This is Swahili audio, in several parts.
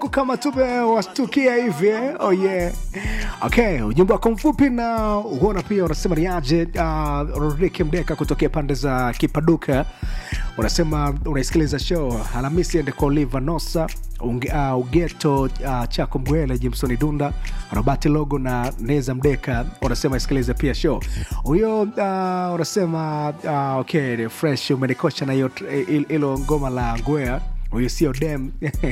huku kama tumewastukia hivi eh? oh yeah. okay ujumbe wako mfupi na uona pia unasema ni aje uh, rodriki mdeka kutokea pande za kipaduka unasema unaisikiliza show alhamisi ende kwa oliva nosa unge, uh, ugeto uh, chako mgwele jimsoni dunda robati logo na neza mdeka unasema isikilize pia show huyo uh, unasema uh, okay fresh umenikosha na hiyo hilo ngoma la ngwea huyu sio dem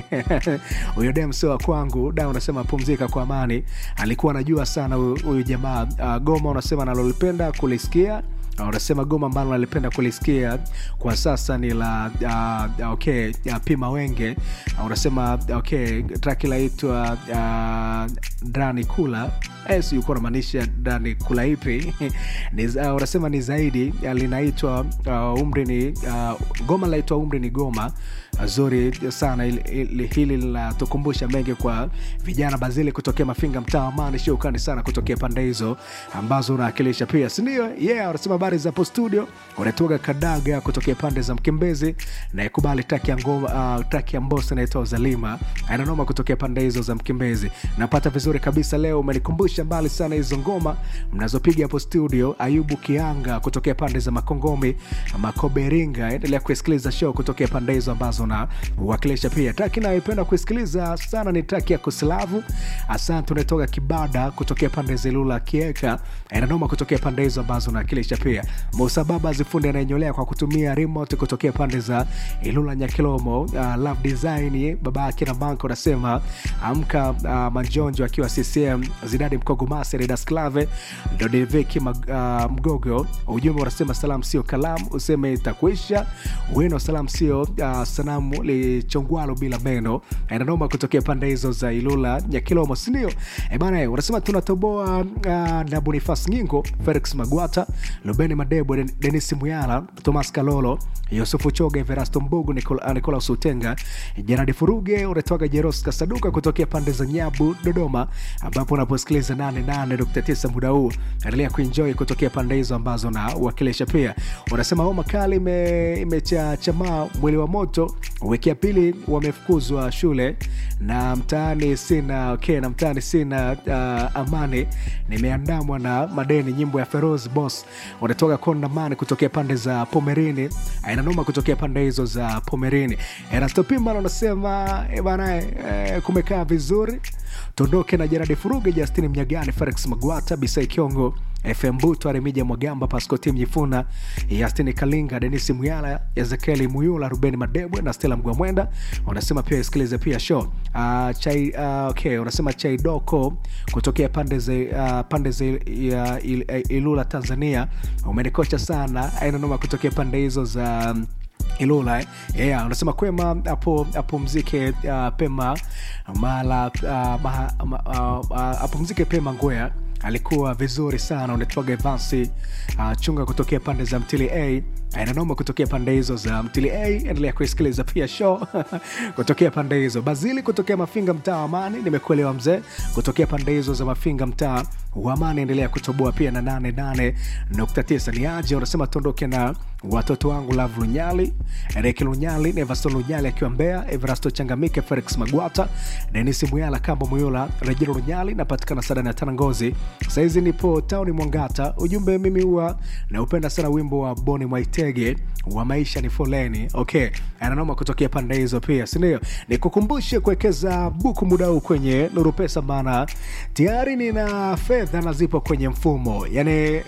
huyo dem sio wa kwangu da unasema pumzika kwa amani alikuwa anajua sana huyu jamaa uh, goma unasema nalolipenda kulisikia Uh, unasema goma ambalo nalipenda kulisikia kwa sasa ni la uh, okay uh, pima wenge uh, unasema okay traki laitwa uh, drani kula eh, si ulikuwa unamaanisha drani kula ipi ni, uh, unasema ni zaidi uh, linaitwa uh, umri ni uh, goma linaitwa umri ni goma uh, zuri sana ili, ili, hili linatukumbusha mengi kwa vijana bazili kutokea mafinga mtaa amani shukrani sana kutokea pande hizo ambazo unaakilisha pia sindio yeah unasema habari za hapo studio unatoka kadaga kutokea pande za mkimbezi na ikubali taki ya ngoma uh, taki ya mbosa inaitwa zalima ananoma kutokea pande hizo za mkimbezi napata vizuri kabisa leo umenikumbusha mbali sana hizo ngoma mnazopiga hapo studio ayubu kianga kutokea pande za makongomi makoberinga endelea kuisikiliza show kutokea pande hizo ambazo na uwakilisha pia taki nayoipenda kuisikiliza sana ni taki ya kuslavu asante unatoka kibada kutokea pande zilula kieka inanoma kutokea pande hizo ambazo unawakilisha pia musababa zifundi anayenyolea kwa kutumia remote kutokea pande za ilula nyakilomo uh, love design baba yake na banko anasema amka uh, manjonjo akiwa ccm zidadi mkogo maseredas clave dodeveki uh, mgogo ujumbe unasema salam sio kalam useme itakuisha weno salam sio uh, sanamu lichongwalo bila meno inanoma kutokea pande hizo za ilula nyakilomo sindio ebana unasema tunatoboa uh, na bonifas nyingo felix magwata lubeni madebo denis muyala thomas kalolo yusufu choga everasto mbugu Nicol- nicolas utenga jeradi furuge unatoka jeros kasaduka kutokea pande za nyabu dodoma ambapo unaposikiliza 88.9 muda huu endelea kuenjoy kutokea pande hizo ambazo na uwakilisha pia unasema homa kali imechachamaa mwili wa moto wiki ya pili wamefukuzwa shule na mtaani sina okay, na mtaani sina uh, amani nimeandamwa na madeni nyimbo ya feroz boss unatoka kondamani kutokea pande za pomerini ainanoma kutokea pande hizo za pomerini erastopimana unasema bana eh, kumekaa vizuri tuondoke na jeradi furuge justini mnyagani felix magwata bisai kiongo fm buto aremija mwagamba pascoti mjifuna yastini kalinga denisi muyala ezekieli muyula rubeni madebwe na stela mgwamwenda unasema pia isikilize pia show uh, chai, uh, okay, unasema chaidoko kutokea pande za uh, pande za ya il, il, ilula tanzania umenikocha sana ainanoma kutokea pande hizo za um, ilula eh? yeah, unasema kwema hapo apumzike uh, pema mala uh, maha, uh, uh, apumzike pema ngwea alikuwa vizuri sana unatwaga evansi uh, chunga kutokea pande za mtili a inanoma kutokea pande hizo za mtili a endelea kuisikiliza pia show kutokea pande hizo bazili kutokea mafinga mtaa wa amani nimekuelewa mzee kutokea pande hizo za mafinga mtaa wa amani endelea kutoboa pia na 88.9 ni aje unasema tuondoke na watoto wangu lav lunyali reki lunyali nevasto lunyali akiwa mbea everasto changamike felix magwata denis muyala kambo muyula rejero lunyali napatikana sadani ya tanangozi sahizi nipo tauni mwangata ujumbe mimi huwa naupenda sana wimbo wa boni mwaitege wa maisha ni foleni okay ananoma kutokea pande hizo pia sindio nikukumbushe kuwekeza buku muda huu kwenye nuru pesa maana tayari nina fedha na zipo kwenye mfumo yani